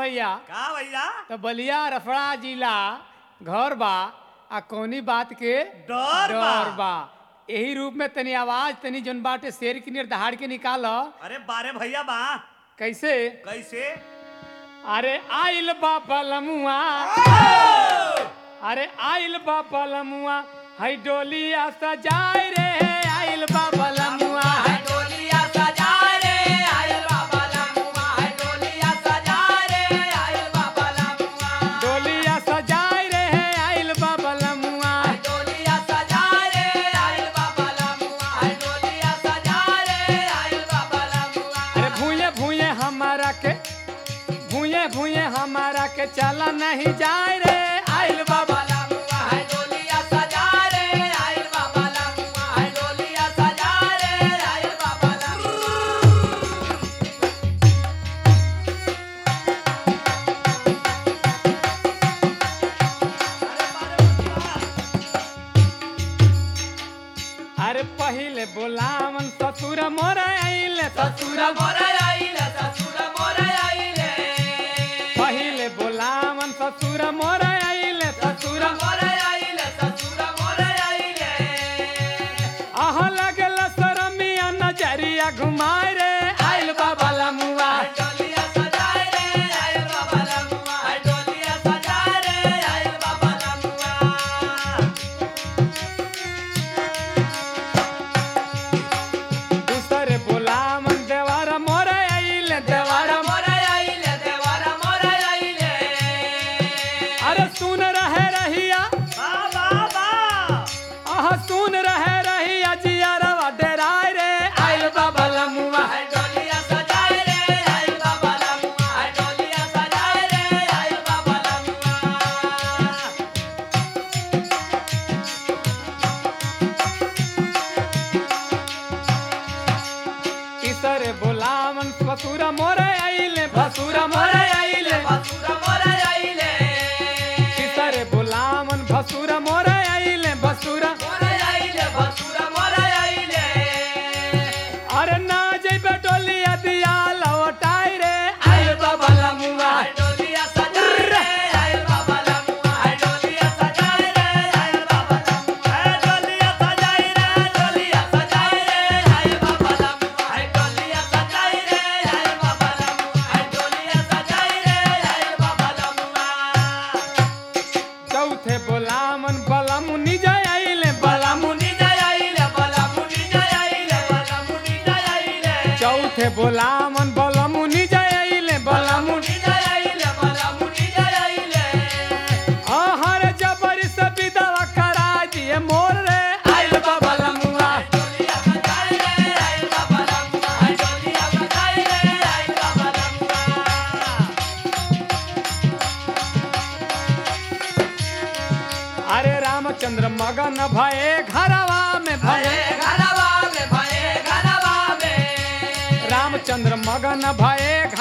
भैया का भैया तो बलिया रफड़ा जिला घर बा आ कौनी बात के डर बा। डर बा यही रूप में तनी आवाज तनी जौन बाटे शेर की नियर दहाड़ के निकाल अरे बारे भैया बा कैसे कैसे अरे आइल बा पलमुआ अरे आइल बा पलमुआ हई डोलिया सजाए रे आइल बा पलमुआ डोलिया सजा रे आयल बाबा लमुआ है डोलिया सजा रे आयल बाबा लमुआ डोलिया सजाए रे आइल बा पलमुआ डोलिया सजा रे आयल बाबा लमुआ है डोलिया सजा रे आयल बाबा लमुआ अरे भूये भूये हमारा के भूये भूये हमारा के चला नहीं जाए रे आइल बा बाबा लमुआ है डोलिया सजा रे आयल बाबा लमुआ है डोलिया सजा रे आयल बाबा लमुआ अरे पहिले बोलावन ससुर मोर आइले ससुर मोर आइले ससुर मोर आइले पहिले बोलावन ससुर मोर आइले ससुर मोर आइले ससुर मोर आइले आह लगल सरमिया नजरिया घुमाए रे आइल बाबा लमुआ डोलिया सजाए रे आयल बाबा लमुआ है डोलिया सजाए रे आयल बाबा लमुआ दूसरे बोलावन देवर मोर आइले देवर मोर आइले देवारा मोर आइले अरे सुन रहे रहिया बा बा बा आह सुन रहे रहिया जियारवा डेराय रे आइल बाबा लमुआ है डोलिया सजाए रे आयल बाबा लमुआ है डोलिया सजाए रे आयल बाबा लमुआ तीसरे बोलावन ससुर मोर आइले भसुर मोर आइले ससुर मोर आइले तीसरे बोलावन भसुर मोर आइले भसुर मोर आइले ससुर मोर आइले अरे ना जइबे डोलिया दिया लौटाई रे आइल बाबा लमुआ है डोलिया सजाए रे आयल बाबा लमुआ है डोलिया सजाए रे आयल बाबा लमुआ ए डोलिया सजाई रे डोलिया सजाए रे आयल बाबा लमुआ है डोलिया सजाए रे आयल बाबा लमुआ है डोलिया सजाए रे आयल बाबा लमुआ चौथे बोलावन बलमुनि जय आइले बलमुनि मुनि जय आइले बला मुनि जय आइले बला मुनि जय आइले चौथे बोलावन बलमुनि जय आइले बलमुनि मुनि जय आइले बला मुनि जय आइले आहर जबर से विदवा करा दिए मोर रे आइल बाबा लमुआ डोलिया सजाए रे आयल बाबा लमुआ है डोलिया सजाए रे आयल बाबा लमुआ अरे रामचंद्र मगन भये घरवा में भये भये घरवा में भये घरवा में रामचंद्र मगन भये